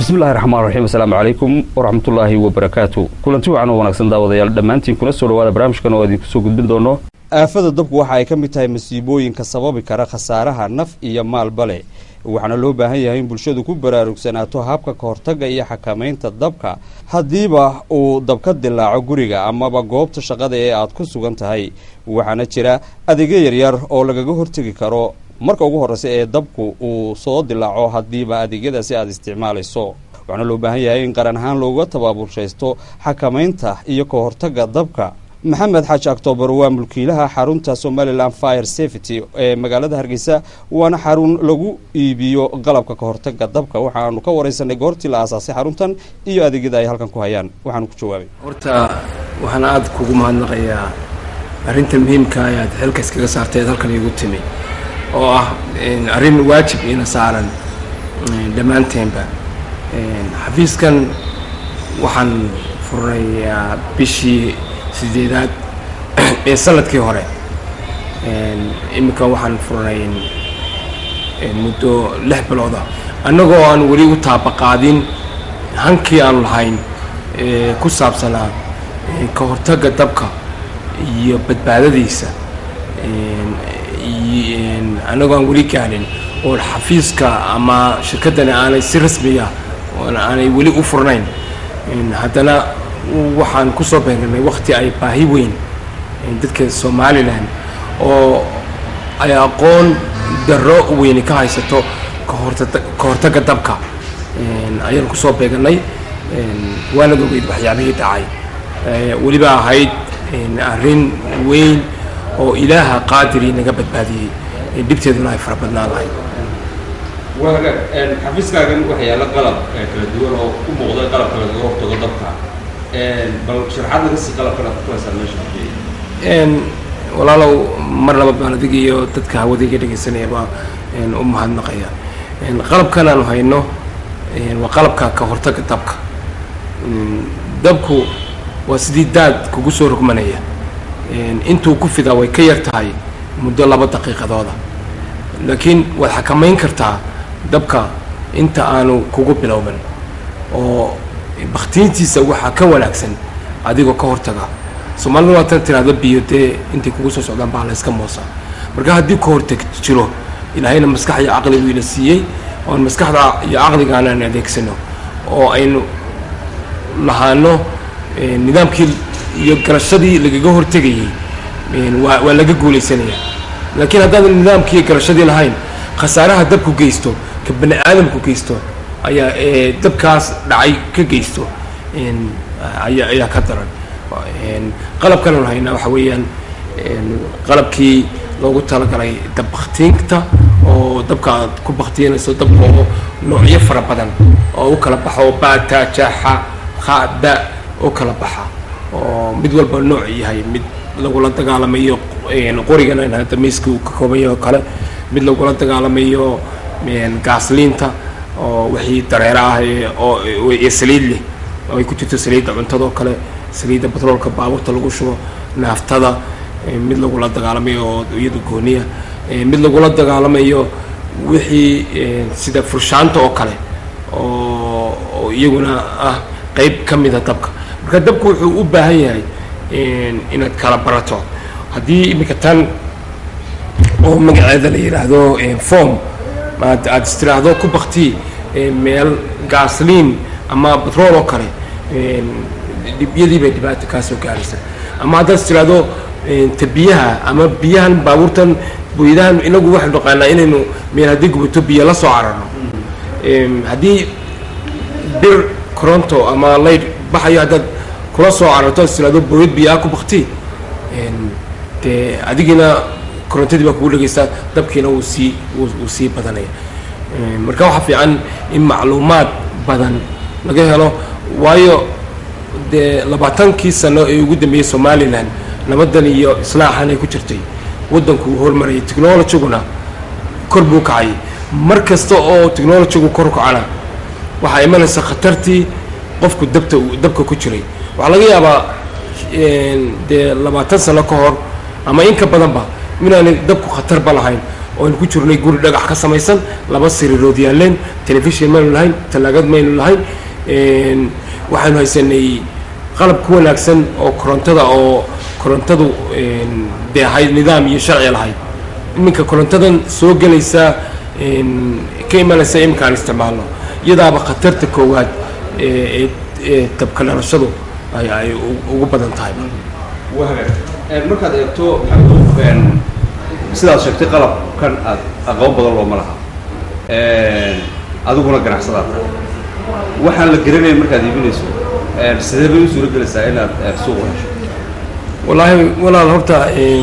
bismillahi raxmaan raxiim asalaamu calaykum waraxmatullaahi wabarakaatu kulanti wacan oo wanaagsan daawadayaal dhammaantiin kuna soo dhawaada barnaamijkan oo idinku soo gudbin doono aafada dabku waxa ay ka mid tahay masiibooyinka sababi kara khasaaraha naf iyo maalba leh waxaana loo baahan yahay in bulshadu ku baraarugsanaato habka ka hortagga iyo xakamaynta dabka haddiiba uu dab ka dilaaco guriga amaba goobta shaqada ee aad ku sugan tahay waxaana jira adeegyo yaryar oo lagaga hortegi karo marka ugu horreysa ee dabku uu soo dilaaco haddiiba adeegyadaasi aada isticmaalayso waxaana loo baahan yahay in qaran ahaan looga tabaabulshaysto xakamaynta iyo ka hortagga dabka maxamed xaaji octoobar waa mulkiilaha xarunta somalilan fire safety ee magaalada hargeysa waana xarun lagu iibiyo qalabka ka hortagga dabka waxaanu ka wareysanay goortii la aasaasay xaruntan iyo adeegyada ay halkan ku hayaan waxaanu ku jawaabay horta waxaan aada kugu mahadnaqayaa arrinta muhiimka ayaad xilka iskaga saartay eed halkan iigu timi oo ah arrin waajib iina saaran dhammaanteenba xafiiskan waxaan furnayaa bishii sideedaad ee sanadkii hore iminka waxaan furnay muddo lix bilooda annagoo aan weli u taabaqaadin hankii aanu lahayn ku saabsanaa ka hortagga dabka iyo badbaadadiisa annagoo aan weli gaarin oo xafiiska ama shirkaddani aanay si rasmiya aanay weli u furnayn haddana waxaan kusoo beegnay wakti ay baahi weyn dadka somalilan oo ay aqoon darro weyni ka haysato kahorta ka hortagga dabka ayaan kusoo beeganay waanad ogeyd waxyaabihii dhacay weliba ahayd arrin weyn oo ilaaha qaadirii naga badbaadiyey dhibteeduna ay fara badnaan lahayd xafiiskaagan waxaa yaalla qalab kala duwan oo u muuqda qalabka lagaga hortago dabka bal sharxaad naga sii qalabkan aad ku haysaa meesha walaalow mar laba baan adig iyo dadka hawadayga dhegaysanayaba u mahadnaqaya qalabkan aanu hayno waa qalabka ka hortagga dabka dabku waa sidii daad kugu soo rogmanaya intuu ku fidaa way ka yar tahay muddo laba daqiiqadooda laakiin waad xakamayn kartaa dabka inta aanu kugu bilowban oo baktiintiisa waxaa ka wanaagsan adigoo ka hortaga soomaalida waatan tiraahdo biyo dee intay kugu soo socdaan baa layska moosa marka haddii ka hortag jiro ilaahayna maskax iyo caqli buu ina siiyey oon maskaxda iyo caqligaana aan adeegsano oo aynu lahaano nidaamkii iyo garashadii lagaga hortegayay waa waa laga guulaysanaya laakiin haddaadan nidaamkii iyo garashadii lahayn khasaaraha dabku geysto ka bani aadamku geysto ayaa dabkaas dhacay ka geysto ayaa ayaa ka daran qalabkan aan haynaa waxa weeyaan qalabkii loogu talagalay dab baktiinta oo dabka aad ku baktiinayso dabka oo noocyo fara badan oo u kala baxo bata jaxa khada u kala baxa oo mid walba nooc yahay mid lagula dagaalamayo qorigan aan hadda miiska uu ka koobanyahay oo kale mid lagula dagaalamayo gaasliinta oo wixii dareero ah oo ee saliid leh oo ay ku jirto saliidda cuntada oo kale saliidda batroolka baabuurta lagu shubo naaftada mid lagula dagaalamayo oo iyada gooniya mid lagula dagaalamayo wixii sida furshaanta oo kale oo iyaguna ah qeyb ka mida dabka marka dabku wuxuu u baahan yahay inaad kala barato haddii iminka tan oo magaceeda la yidhaahdo form aad aada istiraahdo ku bakti meel gaasliin ama batrool oo kale dhibyadii bay dhibaato kaa soo gaaraysa ama haddaad istiraahdo ta biyaha ama biyahan baabuurtan buyadahan inagu waxaynu naqaanaa inaynu meel haddii gubato biyo la soo cararno haddii bir coronto ama layd baxayo haddaad kula soo cararto ad istiraahdo booyad biyaha ku bakti dee adigina korontadii baa kugu dhegeysaa dabkiina wuu sii wuu sii badanaya marka waxaa fiican in macluumaad badan laga helo waayo dee labaatankii sano ee ugu dambeeyey somalilan nabadan iyo islaaxan ay ku jirtay waddanku uu horumarayay technologiguna kor buu kacay mar kasta oo technologigu kor kacana waxaa imanaysa khatartii qofku dabta dabka ku jiray waxaa laga yaabaa dee labaatan sano ka hor ama in ka badanba inaanay dabku khatarba lahayn oo aynu ku jirnay guri dhagax ka samaysan laba sariirood yaaleen telefishin maynu lahayn talaagad maynu lahayn waxaynu haysanay qalab ku wanaagsan oo korontada oo korontadu dee ahayd nidaam iyo sharci lahayd iminka korontadan soo gelaysa ka imanaysa iminka aan isticmaalno iyadaaba khatarta koowaad ee ee dabka dhalashadu ay ay ugu badan tahay markaad eegto sidaad sheegtay qalabkan aad aqoon badan looma laha adiguna ganacsadaad tahay waxaan la garanaya markaad iibinayso sidee bay u suuro gelaysaa inaad suuq u hesho wallaahi walaal horta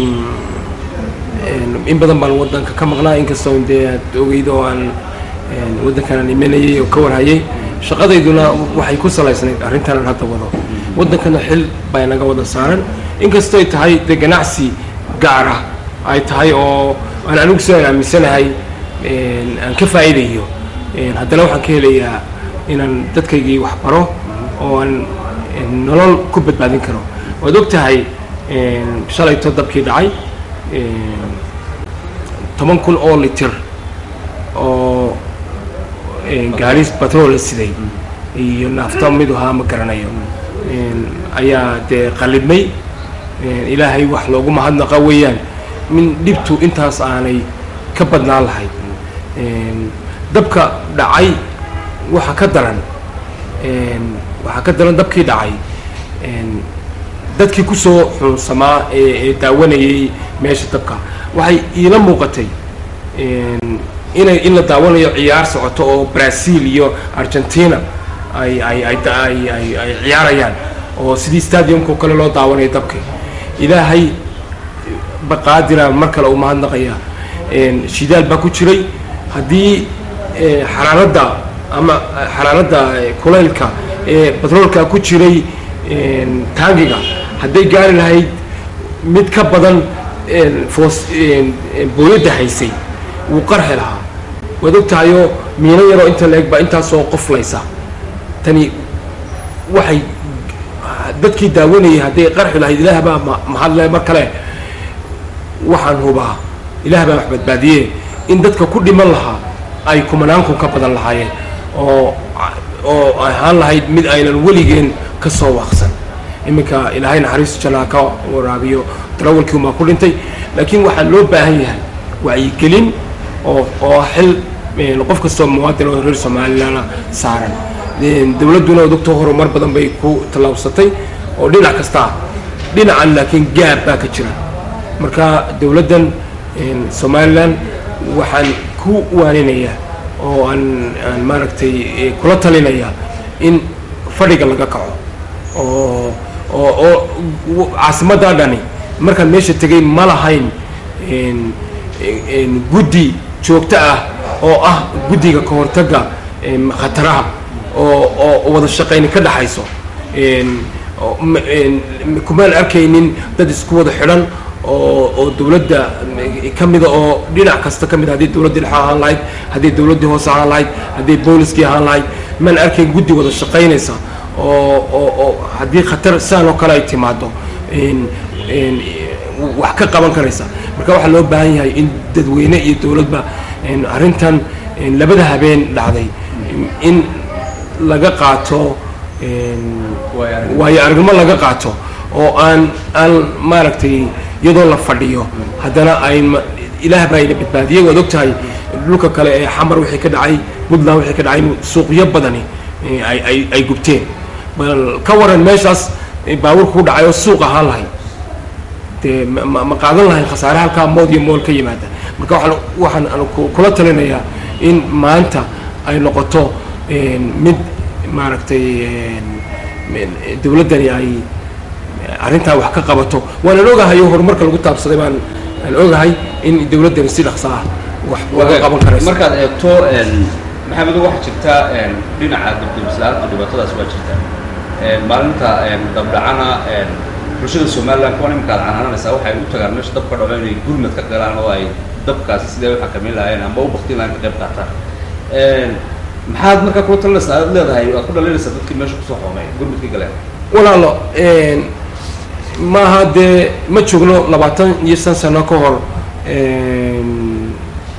in badan baan waddanka ka maqnaa inkastoo dee aad ogeyd oo aan waddankan aan imanayay oo ka warhayay shaqadayduna waxay ku salaysnayd arrintan aan hadda wado waddankana xil baa naga wada saaran inkastoy tahay dee ganacsi gaar ah ay tahay oo aan anigu sidaan aaminsanahay aan ka faa'iidayo haddana waxaan ka helayaa inaan dadkaygii wax baro oo aan nolol ku badbaadin karo waad og tahay shalayto dabkii dhacay toban kun oo litir oo gaaris batrol la siday iyo naafta midu haa ma garanayo ayaa dee qalibmay ilaahay wax loogu mahadnaqa weeyaan min dhibtu intaas aanay ka badnaan lahayd dabka dhacay waxa ka daran waxaa ka daran dabkii dhacay dadkii kusoo xuunsamaa ee daawanayay meesha dabka waxay iila muuqatay inay in la daawanayo ciyaar socoto oo brazil iyo argentina ay ay ay ay ay ay ciyaarayaan oo sidii stadiumkao kale loo daawanayo dabka ilaahay baqaadira mar kale uu mahadnaqaya shidaal baa ku jiray haddii xaraaradda ama xaraaradda kulaylka ee batroolka ku jiray taangiga hadday gaari lahayd mid ka badan foos booyadda haysay wuu qarxi lahaa waad og tahayoo miino yaroo inta la eg baa intaasoo qoflaysa tani waxay dadkii daawanayay hadday qarxi lahayd ilaah baa mahadle mar kale waxaan hubaa ilaah baa wax badbaadiye in dadka ku dhiman lahaa ay kumanaan kun ka badan lahaayeen oo oo ahaan lahayd mid aynan weligeen ka soo waaqsan iminka ilaahay naxariistu jannaa ka waraabiyo darawalkii umaa ku dhintay laakiin waxaa loo baahan yahay wacyigelin oo oo xil qof kastoo muwaadin oo reer somalilandna saaran dowladduna docto horumar badan bay ku tallaabsatay oo dhinac kasta ah dhinacan laakiin gaab baa ka jira marka dowladdan somalilan waxaan ku waaninayaa oo aan aan maaragtay kula talinaya in fadhiga laga kaco oo oo oo caasimaddaa dhani markaan meesha tegay ma lahayn guddi joogto ah oo ah guddiga ka hortagga khataraha oo oo wada shaqayni ka dhaxayso kumaan arkaynin dad isku wada xidhan oo oo dowladda ka mida oo dhinac kasta ka mid haddii dowladdii dhexe ahaan lahayd haddii dowladdii hoose ahaan lahayd haddii booliskii ahaan lahayd maan arkayn guddi wada shaqaynaysa oo oo oo haddii khatar sidaan oo kale ay timaado wax ka qaban karaysa marka waxaa loo baahan yahay in dadweyne iyo dowladba arrintan labada habeen dhacday in laga qaato waayo aragnimo laga qaato oo aan aan maaragtay iyadoo la fadhiyo haddana ayn ilaah baa ina badbaadiyey waad og tahay dhulka kale ee xamar wixii ka dhacay puntland wixii ka dhacay suuqyo badani ay ay ay gubteen bal ka waran meeshaas baabuurka ku dhacay oo suuq ahaan lahayd dee ma ma qaadan lahayn khasaare halkaa mood iyo mool ka yimaada marka waxaan waxaan aan kula talinayaa in maanta ay noqoto mid maaragtay dowladdani ay arrintaa wax ka qabato waanan ogahay oo horumarka lagu taabsaday baan aan ogahay in dowladdani si dhaqso ah wax laga qaban karayso markaad eegto maxamedo waxaa jirta dhinaca dabdamislaanta dhibaatadaas waa jirta maalinta dabdhacana bulshada somaliland kuwan iminka ad canaananaysaa waxay u tagaan meesha dabka dhaco inay gurmad ka galaan oo ay dabkaasi sidee u xakameyn lahaayeen ama u baktin lahayn ka qayb qaataan maxaad markaa kula talinaysaa aad leedahay aad ku dhalinaysaa dadkii meesha kusoo xoomay gurmadkii galeen walaalo maaha dee ma joogno labaatan iyo shan sano ka hor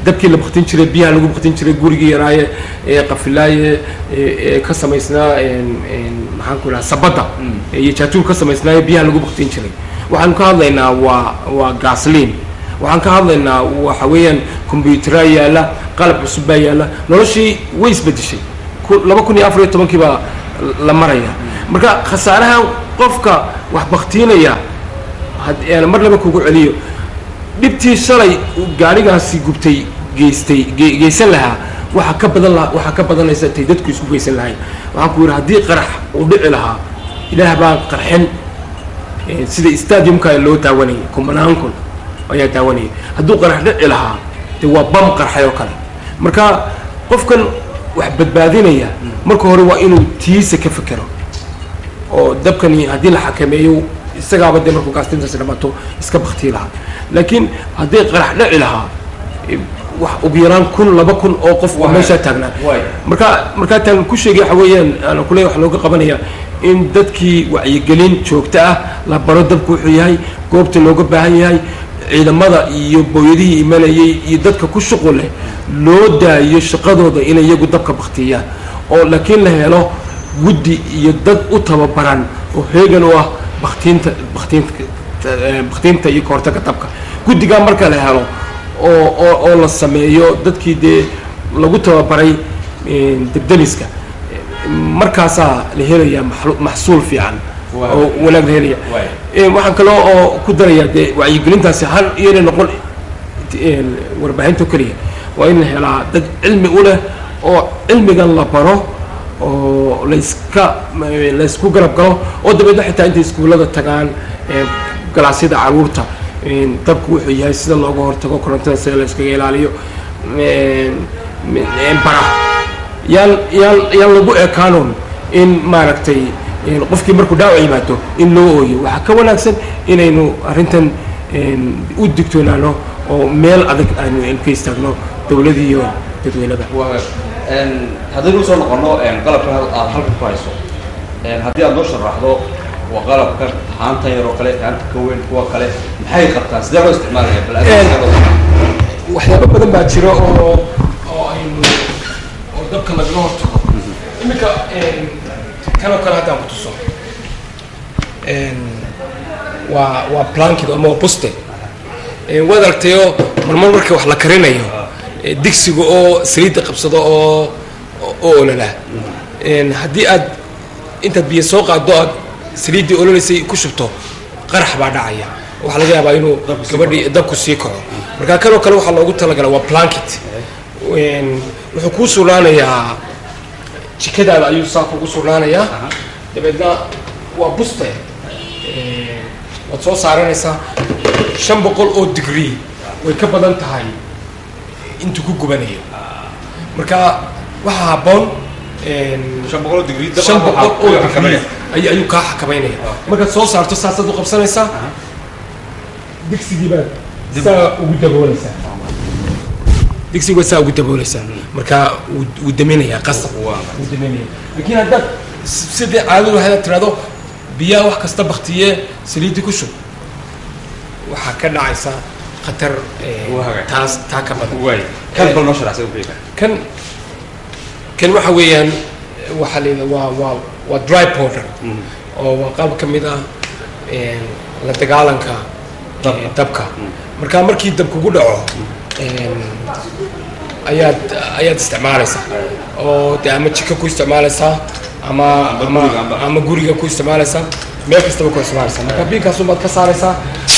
dabkii la baktin jiray biyaha lagu baktin jiray gurigii yaraaye ee qafilaaye ee ka samaysnaa maxaan ku idhaha sabadda iyo jaatuur ka samaysnaaye biyaha lagu baktin jiray waxaanu ka hadlaynaa waa waa gaasliin waxaan ka hadlaynaa waxa weeyaan combyuteraa yaalla qalab cusub baa yaalla noloshii way isbedeshay laba kun iyo afar iyo tobankii baa la maraya marka khasaaraha qofka wax baktiinaya mar laba kugu celiyo dhibtii shalay gaarigaasi gubtay geystay geysan lahaa waxaa ka badan lahaa waxaa ka badanaysa tay dadku isku geysan lahayn waxaan ku yidhi haddii qarax uu dhici lahaa ilaah baan qarxin sida stadiumka loo daawanayay kumanaan kun ayaa daawanayay hadduu qarax dhici lahaa dee waa bam qarxay oo kale marka qofkan wax badbaadinaya marka hore waa inuu tiisa ka fekero oo dabkani haddii la xakameeyo isagaaba dee markuu gaastintaasi dhamato iska baktii lahaa laakiin haddii qarax dhici lahaa wax ugu yaraan kun laba kun oo qof oo meeshaa taagnaa marka markaa taagan ku sheegay waxa weeyaan ana kule wax looga qabanaya in dadkii wacyigelin joogto ah la baro dabku wuxuu yahay goobta looga baahan yahay ciidamada iyo booyadihii imanayay iyo dadka ku shuqul leh loo daayo shaqadooda inay iyagu dabka baktiyaan oo laakiin la helo guddi iyo dad u tababaran oo heegan u ah baktiinta baktiinta baktiinta iyo kahortaga dabka guddigaa marka la helo oo oo oo la sameeyo dadkii dee lagu tababaray debdemiska markaasaa la helayaa maxsuul fiican oo wanaag la helaya waxaan kaloo oo ku darayaa dee wacyigelintaasi hal iyana noqon warbaahinta keliya waa in la helaa dad cilmi u leh oo cilmigan la baro oo layska laysku garab galo oo dabeedna xitaa intay iskuullada tagaan galaasyada caruurta dabku wuxuu yahay sida looga hortago korontada sida la iskaga ilaaliyo bara yaan yaan yaan lagu ekaanoon in maaragtay qofkii markuu dhaawac yimaado in loo ooyo waxaa ka wanaagsan inaynu arrintan u digtoonaano oo meel adag aynu ka istaagno dowladii iyo dadweynaba haddaynu usoo noqono qalabka aad halka ku hayso haddii aad noo sharaxdo waa qalabka haanta yar oo kale haanta ka weyn kuwa kale maxay qabtaan sidee loo isticmaalaya waxyaabo badan baa jira oo oo aynu oo dabka lagaga hortago iminka kan oo kale haddaan ku tuso waa waa plankid ama waa buste waad aragtayo marmar marka wax la karinayo digsiga oo saliidda qabsado oo oo ololaa haddii aad intaad biyo soo qaado aad saliiddii ololaysay ku shubto qarax baa dhacaya waxaa laga yaabaa inuu gabadhii dabku sii kaco marka kanoo kale waxaa loogu talagala waa plankit wuxuu kuu sugnaanayaa jikadaada ayuu saa kugu sugnaanayaa dabeedna waa buste waad soo saaranaysaa shan boqol oo degree way ka badan tahay intuu ku gubanayo marka waxaa habboon shan boqol oo degree shan boqol oo degree ay ayuu kaa xakameynaya markaad soo saarto saasaad u qabsanaysaa digsigii baad saa ugu daboolaysaa digsigii baad saa ugu daboolaysaa marka wuu wuu daminayaa qasab wuu daminaya laakiin haddaad sidii caadadu haddaad tirahdo biyaha wax kasta baktiye saliidii ku shub waxaa ka dhacaysa khatar taas taa ka badan kan bal noo sharaxsan wixii kan kan waxa weeyaan waxaa la yidhaha waa waa waa dry powder oo waa qaab ka mid ah la dagaalanka dabka marka markii dab kugu dhaco ayaad ayaad isticmaalaysaa oo de ama jiko ku isticmaalaysaa ama ama ama guriga ku isticmaalaysaa meel kastaba ku isticmaalaysaa marka biinkaasun baad ka saaraysaa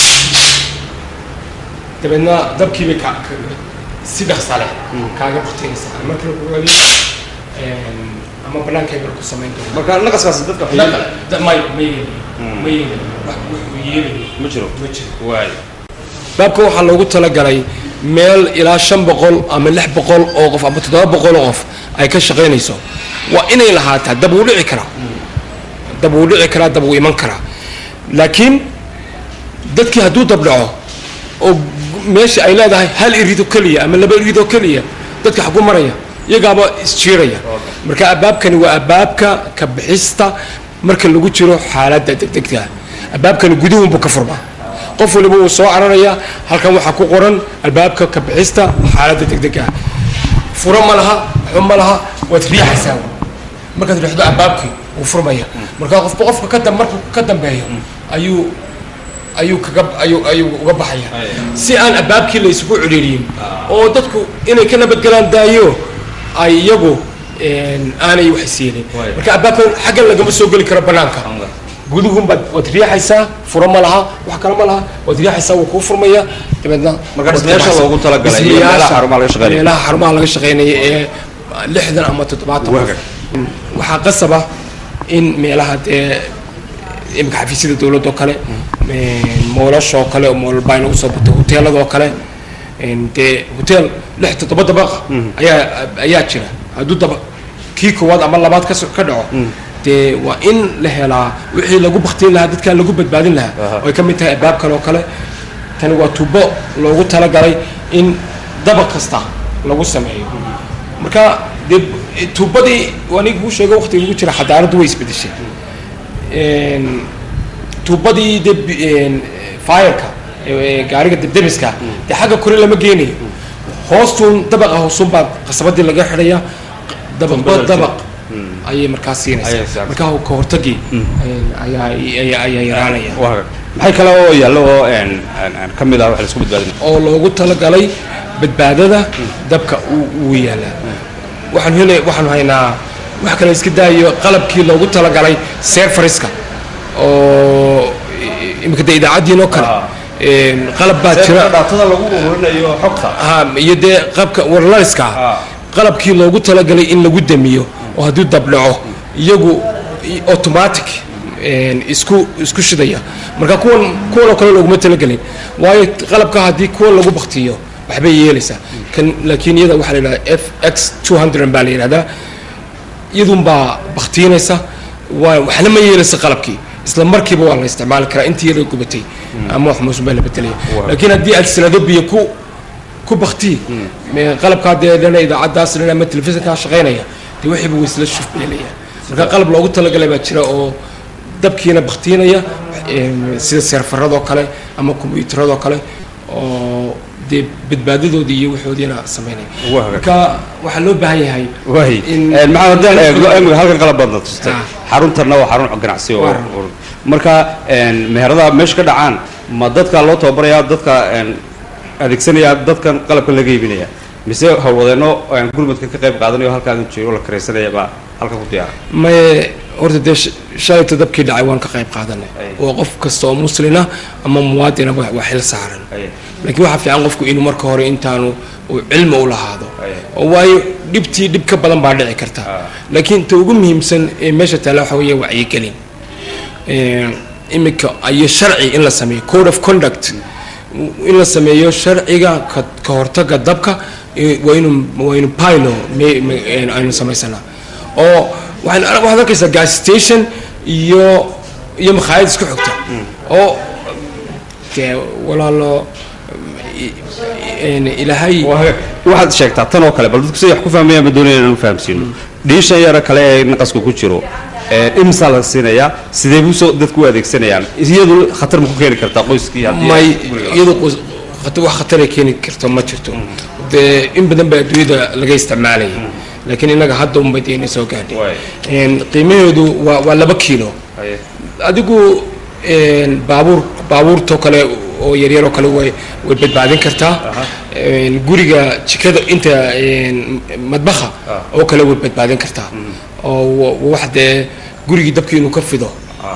dabeedna dabkiibay ka si dhaqsa leh kaaga baktinaysaa markii lagu celiyo ama banaanka bal ku samayn doona marka naqaskaasi dadka may ma yeelin ma yeelin wax wuxuu yeelin ma jiro ma jiro waay baabka waxaa loogu talagalay meel ilaa shan boqol ama lix boqol oo qof ama toddoba boqol oo qof ay ka shaqaynayso waa inay lahaataa dab wuu dhici karaa dab wuu dhici karaa dab wuu iman karaa laakiin dadkii hadduu dab dhaco oo meesha ay leedahay hal irid oo keliya ama laba irid oo keliya dadka xagu maraya iyagaaba isjiiraya marka abaabkani waa abaabka ka bixista marka lagu jiro xaaladda degdegta abaabkani guduhunbuu ka furmaa qof waliba wuu soo cararayaa halkan waxaa ku qoran albaabka ka bixista xaaladda degdega ah furo ma laha xun ma laha waad riixaysaa markaad riixdo albaabkii wuu furmaya markaa qofba qofka ka dam- markuu ka dambeeyo ayuu ayuu kaga ayuu ayuu uga baxaya si aan albaabkii la isugu ciriiriyin oo dadku inay ka nabadgalaan daayo ay iyagu een, aanay wax siinin Waay. marka albaabkan xaggan lagama soo geli karo banaanka guduhun baad waad riixaysaa furo ma laha wax kale ma laha waad riixaysaa wuu kuu furmaya dabeedna Marka dhismayaasha loogu talagalay iyo meelaha xarumaha laga shaqeynaya. meelaha xarumaha laga shaqeynaya ee lixdan ama toddobaatan qof Waaga. waxaa qasaba in meelaha dee imika xafiisyada dowladda oo kale moolasha oo kale oo moolbaa inagu soo bato hoteelada oo kale een, dee hotel lix toddoba dabaqa ayaa ayaa jira hadduu daba kii koowaad ama labaad ka so- ka dhaco dee waa in la helaa wixii lagu baktiin lahaa dadkaa lagu badbaadin lahaa Aha. oo ay ka mid tahay albaabkan oo kale tani waa tubo loogu talagalay in dabaq kasta lagu sameeyo marka dee tubadii aniga kuu sheego waqtiga lagu jira xadaaraddu way isbedeshay Een, tubadii de fireka gaariga debdemiska dee xagga kore lama geenayo hoostuun dabaqa hoosun baa qasabadii laga xidhaya dabaqba Tumbada dabaq ayay markaas Ayay siinaysaa saaraysaa. markaa ka hortagii ayaa ayaa ayaa yaraanaya waaga maxay kale oo yaallo oo een, een, een ka mid ah wax la isku badbaadin oo loogu talagalay badbaadada dabka uu uu yaalaa waxaan helay waxaan haynaa wax kale iska daayo qalabkii loogu talagalay serfariska oo imika de idaacaddiin oo kale Ah. een, qalab baa jira dhaatada lagu ururinayo xogta ha iyo dee qaabka warlariska Ah. qalabkii loogu talagalay in lagu damiyo oo hadduu dab dhaco iyagu i- automatic een, isku isku shidaya marka kuwan kuwan oo kale looguma talagelin waayo qalabka haddii kuwan lagu baktiyo waxbay yeelaysaa kan laakiin iyada waxaa la yidhahdaa f x two hundred baa la yidhahdaa iyadun baa baktiinaysa waa waxna ma yeelaysa qalabkii isla markiiba waa la isticmaali karaa intii iyada gubatay ama wax muusun baa la bedelaya laakiin haddii aad sanado biyo ku ku bakti qalabkaa dee dhana idaacaddaas dhana ama telefishinkaa shaqaynaya dee wixiiba way isla shufbeelaya marka qalab loogu talagalay baa jira oo dabkiina baktiinaya em, sida seerfaradoo kale ama kombiyuutaradoo kale oo dee badbaadadoodii iyo waxoodiina samaynaya Waaga. marka waxaa loo baahan yahay waay in- Een, maxaa haddaan eegno imika halkan qalab baad na tustay Ah. xaruntanna waa xarun ganacsi oo Waaran. oo- marka een, meheradaha meesha ka dhacaan ma dadka loo tababaraya dadka een, adeegsanaya dadkan qalabkan laga iibinaya mise howlwadeenno een, gurmadka ka qayb qaadanayo halkaan jiro oo la karaysanaya baa halkan ku diyaara maye horta dee sh- shalayta dabkii dhacay waan ka qayb qaadanay Ay. oo qof kasta oo muslina ama muwaadina wa- waa xil saaran Ay. laakiin waxaa fiican qofku inuu marka hore intaanu uu cilmi u lahaado Ay. oo waayo dhibtii dhib ka badan baa dhici karta Ah. laakiin ta ugu muhiimsan ee meesha taalla waxa weeye wacyigelin Een, imika iyo sharci in la sameeyo code of conduct in la sameeyo sharciga ka ka hortaga dabka eh, waa inu waa inu pilo me- me- een, aynu samaysanaa oo waxaan ar- waxaad arkaysaa gas station iyo iyo makhaayad isku xogta oo dee walaalo i- een, ilaahay waxaad sheegtaa tan oo kale bal dadku siday wax ku fahmayaan ma doonaya inaan fahamsiino dhiishan yara kale ee naqaska ku jiro ee imsaa la siinayaa sidee buu soo dadku u adeegsanayaan iyadu khatar ma ku keeni kartaa qoyskii haddii may guriga la- iyadu qos- khatar- wax khataray keeni karto ma jirto dee in badan baa adduunyada laga isticmaalayay laakiin innaga hadda unbay dee inay soo gaadhay Waay. Een, qiimaheedu waa waa laba kiilo Haye. adigu een, baabuur baabuurtoo kale oo yaryaroo kale way way badbaadin kartaa Een, guriga jikada inta een, madbaha oo kale way badbaadin kartaa oo wa- wax dee gurigii dabkii inuu ka fido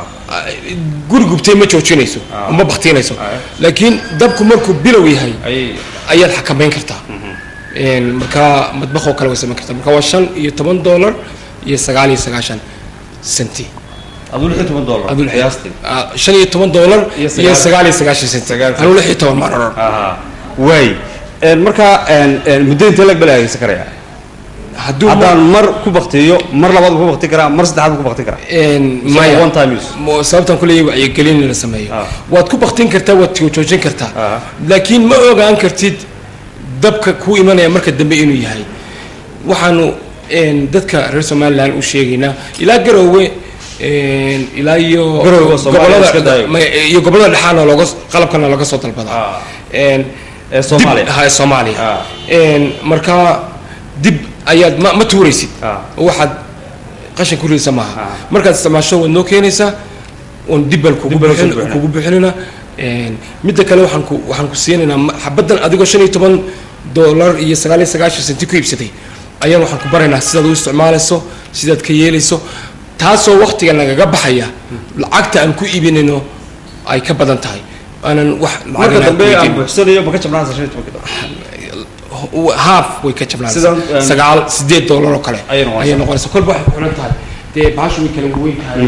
guri gubtay ma joojinayso ma baktiinayso laakiin dabku markuu bilow yahay Ayay- ayaad xakamayn kartaa Een, marka madbaqoo kale way samayn kartaa marka waa shan iyo toban dollar iyo sagaal iyo sagaashan senti aduu lix iyo toban dollar aduu lix- qiyaastii ah, shan iyo toban dollar Iyo iyo sagaal- sagaal iyo sagaashan senti Sagaal anuu lix iyo toban maan oran Aha. waay Een, marka een, een, muddo intee lag bala adeegsan karaya hadduu ma- haddaan mar ku baktiyo mar labaad ku bakti karaa mar saddexaad ku bakti karaa Een, So, maya one time use. Mo- sababtan kuleeyahay wacyigelin in la sameeyo Ah. waad ku baktin kartaa waad joojin kartaa Ah. laakiin ma ogaan kartid dabka kuu imanaya marka dambe inuu yahay waxaanu een, dadka reer somalilan u sheegaynaa ilaa garoowe een, ilaa iyo Garowe waa Soomaaliya, iska daayo. ma- iyo gobolada dhexaana looga qalabkana laga soo dalbadaa Ah. Een, ee soomaaliya dib- ha, ee soomaaliya Ah. Een, marka dib ayaad ma, ma tuuraysid Ah. oo waxaad qashin ku ridaysa maaha Ah. markaad isticmaasho waad noo keenaysaa oon dib baan kugu Dib baan bixin- kugu bixinaa. kugu bixinayna Een, midda kale waxaan ku waxaan ku siinaynaa ma- xabaddan adigoo shan iyo toban dollar iyo sagaal iyo sagaashan senti ku iibsatay ayaan waxaan ku baraynaa sidaad u isticmaalayso sidaad ka yeelayso taasoo waktiga nagaga baxaya lacagta aan ku iibinayno ay ka badan tahay aanan wax marka lacagna dambe ku aan iibin. buuxsanayo ma ka jabnaansa shan iyo tobanka dollar haaf way ka jabnaanaysaa Sidan, um, sagaal sideed dollar oo kale Ayay noqonaysaa. ayay noqonaysaa kolba waxay xulan tahay dee baashu way kala weyn tahay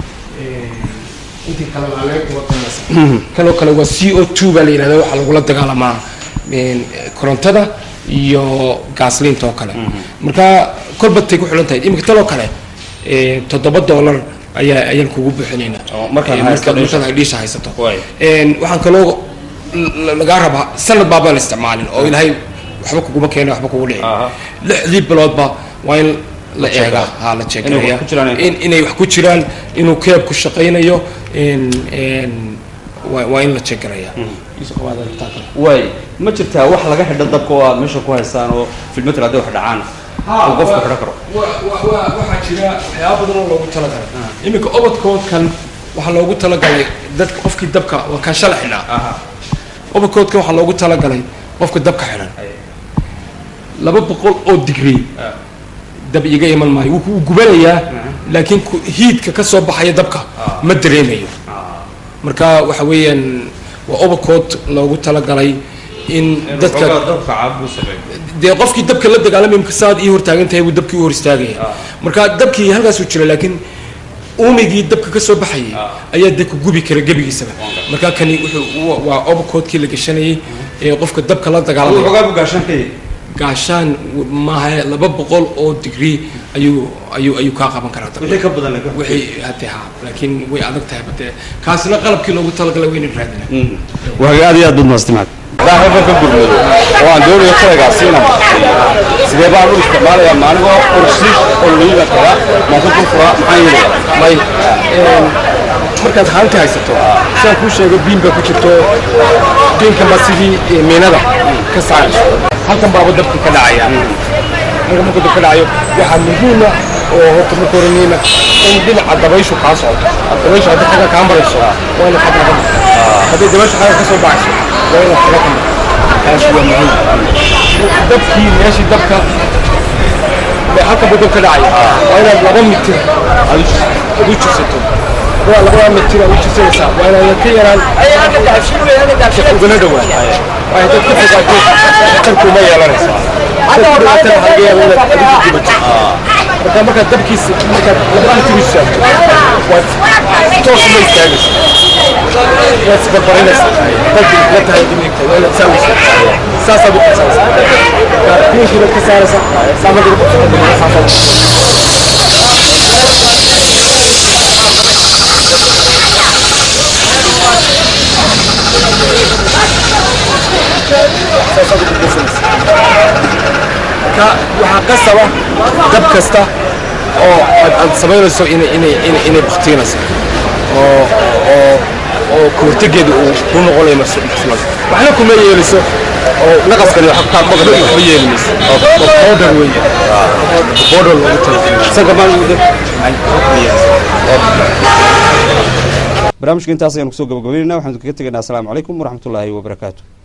intii kale waa laga kuwatanaysa kanoo kale waa c o two baa la yidhahda waxaa lagula dagaalamaa een, korontada iyo gaasliinta oo kale marka kolba tay ku xulan tahay iminka tanoo kale ee, toddoba dollar ayaa ayaan kugu buuxinaynaa Oo, markaad Ee, haysato markaad- dhiisha. markaad dhiisha haysato Waay. Een, waxaan kaloo l- lagaa rabaa sanad baabaan isticmaalin oo ilaahay waxba kuguma keena waxba kugu dhici Aha. lixdii biloodba waa in la check eegaa out. ha la Inay jeegareeya wax ku jiraan. in inay wax ku jiraan inuu keeb ku shaqaynayo in in waa waa in la jeegareeya waay ma jirtaa wax laga xidho dabka oo aad meesha ku haystaan oo filmatel hadday wax dhacaan uu qofku xidho karo waxaa jira waxyaaba badan oo loogu talagalay iminka obadkoodkan waxaa loogu talagalay dadka qofkii dabka waa kaan shala xidhnaa obadkoodkan waxaa loogu talagalay qofka dabka xidhan laba boqol oo digrii dab iga iman maayo wuu wuu gubanayaa laakiin ku- hiidka ka soo baxaya dabka ma dareemayo marka waxa weeyaan waa obakood loogu talagalay in dadka dabka caabuu sameeyo dee qofkii dabka la dagaalamay imka saad ii hortaagan tahay buu dabkii u hor istaagaya marka dabkii halkaasuu jira laakiin uumigii dabka ka soo baxayay ayaa dee ku gubi kara gebigiisaba marka kani wuxuu wa- waa obakoodkii la gashanayay ee qofka dabka la dagaalamaya xoogaa buu gaashaan ka yahay gaashaan maaha laba boqol oo digrii ayuu ayuu ayuu kaa qaban karaa dabka wixii ka badan laakiin wixii hadee ha laakiin way adag tahay bade kaasina qalabkii loogu talagalay wayna raadina waa aad iyo aad baad mahadsantahay daaxeeba ka gurmoodo oo aan doonayo kalagaasiina sidee baan u isticmaalayaa maaligoo ursiis oo liida kara maasan ku fura maxaan yeelaya may markaad haanti haysato sidaan kuu sheego biin baa ku jirto biinkan baa sidii eh, miinada ka saarayso halkan baaba dabka ka dhacaya halkan markuu dabka dhacayo waxaa muhiima oo horta marka hore muhiima in dhinaca dabayshu kaa socoto dabayshu hadda xagga kaa marayso waa inaad xagga ka marto hadday dabayshu xagga ka soo baxayso waa inaad xagga ka marto taas waa muhiim dabkii meeshii dabka ee halkan buu dabka dhacaya waa inaad laba mitir aad u jis- aad u jirsato waa labada mitir aad u jirsanaysaa waa inaad ka yaraan ugana dhawaan waa haddaad ka fogaato tarkuma yeelanaysaa dadku dhibaatada waxaa laga yaabaa inaad adigu gubato marka markaad dabkiisa markaad laba mitir u istaagto waad toos uma istaagaysa waad isbarbarinaysaa dadki la tahay dimigta waa inaad saa u istaagto saasaad u qabsanaysaa marka biinkii baad ka saaraysaa saa markaad u qabsato saasaad ka waxaa qasaba dab kasta oo aad aad samaynayso inay inay inay inay baktiinayso oo oo oo kahortegeeda uu ku noqonayo mas- maslad waxna kuma yeeliso oo naqaskani wax kaa maqli waxba yeeli mayso oo powder weeye powder loogu talagalay sanka maan ugu dab ay kuma yeeliso barnaamijka intaas ayaan kusoo gabagabaynayna waxaan kaga tegaynaa asalaamu calaykum waraxmatullaahi wabarakaatu